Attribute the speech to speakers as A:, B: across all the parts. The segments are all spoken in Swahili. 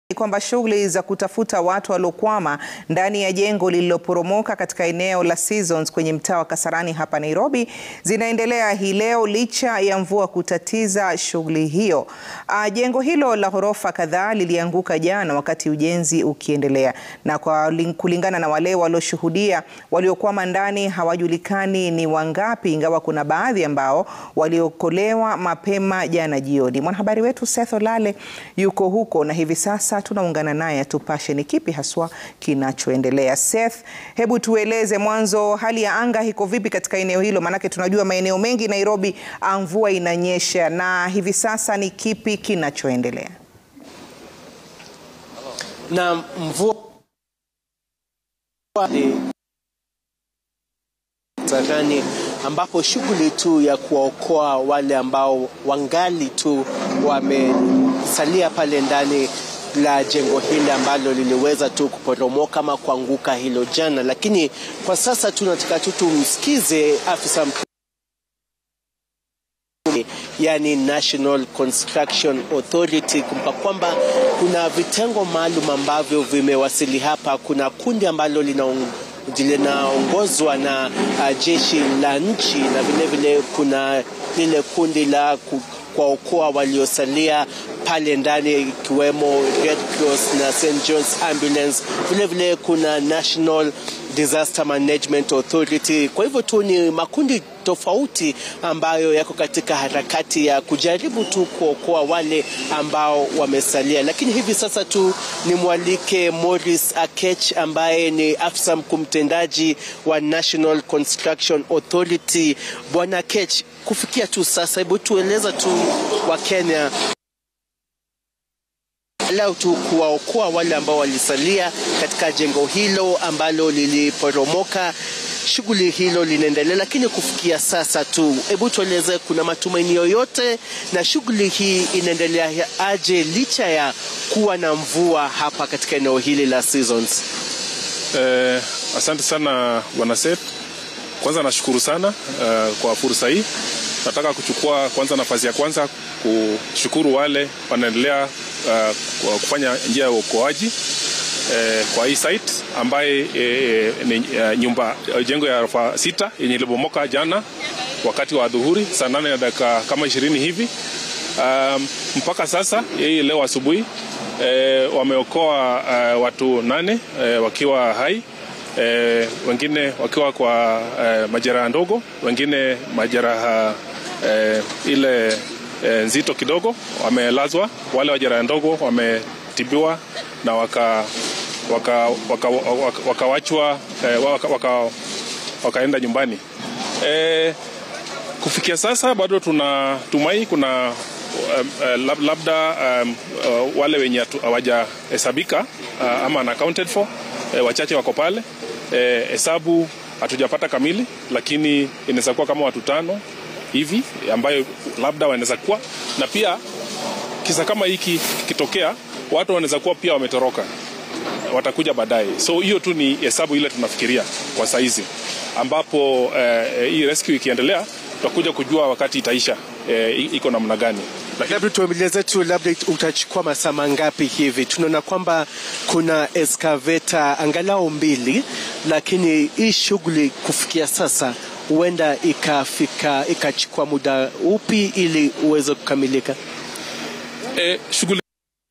A: kwamba shughuli za kutafuta watu waliokwama ndani ya jengo lililoporomoka katika eneo la Seasons kwenye mtaa wa Kasarani hapa Nairobi zinaendelea hii leo licha ya mvua kutatiza shughuli hiyo. Uh, jengo hilo la ghorofa kadhaa lilianguka jana wakati ujenzi ukiendelea, na kwa kulingana na wale walioshuhudia, waliokwama ndani hawajulikani ni wangapi, ingawa kuna baadhi ambao waliokolewa mapema jana jioni. Mwanahabari wetu Seth Olale yuko huko na hivi sasa tunaungana naye atupashe ni kipi haswa kinachoendelea. Seth, hebu tueleze mwanzo, hali ya anga iko vipi katika eneo hilo? Maanake tunajua maeneo mengi Nairobi mvua inanyesha, na hivi sasa ni kipi kinachoendelea?
B: Na mvua Kasarani ambapo shughuli tu ya kuwaokoa wale ambao wangali tu wamesalia pale ndani la jengo hili ambalo liliweza tu kuporomoka ama kuanguka hilo jana, lakini kwa sasa tunataka tu tumsikize afisa mkuu yani National Construction Authority kumpa kwamba kuna vitengo maalum ambavyo vimewasili hapa. Kuna kundi ambalo linaongozwa na uh, jeshi la nchi na vilevile kuna lile kundi la kuwaokoa waliosalia pale ndani ikiwemo Red Cross na St John's Ambulance. Vilevile kuna National Disaster Management Authority. Kwa hivyo tu ni makundi tofauti ambayo yako katika harakati ya kujaribu tu kuokoa wale ambao wamesalia, lakini hivi sasa tu ni mwalike Morris Akech ambaye ni afisa mkuu mtendaji wa National Construction Authority. Bwana Akech, kufikia tu sasa, hebu tueleza tu wa Kenya lau tu kuwaokoa wale ambao walisalia katika jengo hilo ambalo liliporomoka. Shughuli hilo linaendelea, lakini kufikia sasa tu, hebu tueleze, kuna matumaini yoyote na shughuli hii inaendelea aje licha ya kuwa na mvua hapa katika eneo hili la Seasons?
C: Eh, asante sana bwana Seth. Kwanza nashukuru sana uh, kwa fursa hii. Nataka kuchukua kwanza nafasi ya kwanza kushukuru wale wanaendelea uh, kufanya njia ya uokoaji eh, kwa hii site ambaye eh, ni uh, nyumba jengo ya ghorofa sita yenye ilibomoka jana wakati wa dhuhuri saa nane na dakika kama ishirini hivi. Um, mpaka sasa hii leo asubuhi eh, wameokoa uh, watu nane eh, wakiwa hai eh, wengine wakiwa kwa eh, majeraha ndogo, wengine majeraha eh, ile eh, nzito kidogo wamelazwa. Wale wa jeraha ndogo wametibiwa na waka wakawachwa waka, waka, waka eh, waka, waka, wakaenda nyumbani eh, kufikia sasa bado tunatumai kuna um, uh, labda um, uh, wale wenye hawajahesabika uh, ama unaccounted for uh, wachache wako pale hesabu uh, hatujapata kamili, lakini inaweza kuwa kama watu tano hivi ambayo labda wanaweza kuwa na pia kisa kama hiki kikitokea, watu wanaweza kuwa pia wametoroka, watakuja baadaye. So hiyo tu ni hesabu ile tunafikiria kwa saizi, ambapo uh, hii rescue ikiendelea tutakuja kujua wakati itaisha eh, iko namna gani.
B: Labda tueleze tu, labda utachukua masaa mangapi hivi? Tunaona kwamba kuna excavator angalau mbili, lakini hii shughuli kufikia sasa huenda ikafika ikachukua muda upi ili uweze kukamilika?
C: Eh, shughuli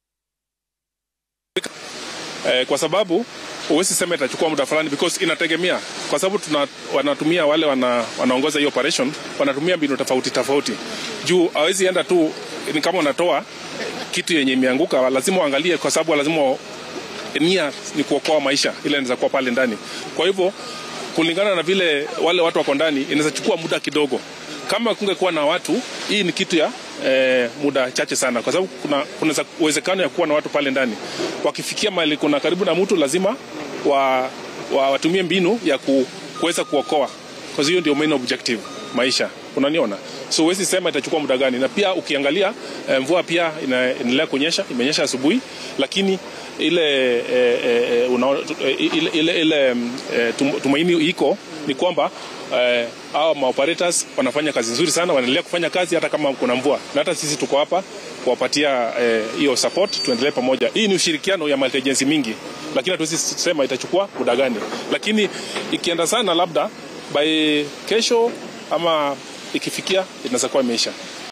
C: eh, kwa sababu huwezi sema itachukua muda fulani because inategemea, kwa sababu tuna, wanatumia wale wana, wanaongoza hii operation wanatumia mbinu tofauti tofauti, juu hawezi enda tu ni kama unatoa kitu yenye imeanguka, lazima uangalie, kwa sababu lazima nia ni kuokoa maisha, ile inaweza kuwa pale ndani. Kwa hivyo kulingana na vile wale watu wako ndani, inaweza chukua muda kidogo. Kama kungekuwa na watu, hii ni kitu ya eh, muda chache sana, kwa sababu kuna kuna uwezekano ya kuwa na watu pale ndani. Wakifikia mahali kuna karibu na mtu, lazima wa, wa, watumie mbinu ya ku, kuweza kuokoa, kwa hiyo ndio main objective maisha, unaniona? So huwezi sema itachukua muda gani, na pia ukiangalia eh, mvua pia inaendelea kunyesha, imenyesha asubuhi, lakini ile eh, eh, una, ile, ile, ile eh, tum- tumaini iko ni kwamba eh, hawa maoperators wanafanya kazi nzuri sana, wanaendelea kufanya kazi hata kama kuna mvua, na hata sisi tuko hapa kuwapatia eh, hiyo support, tuendelee pamoja. Hii ni ushirikiano ya multi agency mingi, lakini hatuwezi sema itachukua muda gani, lakini ikienda sana, labda by kesho ama ikifikia inaweza kuwa imeisha.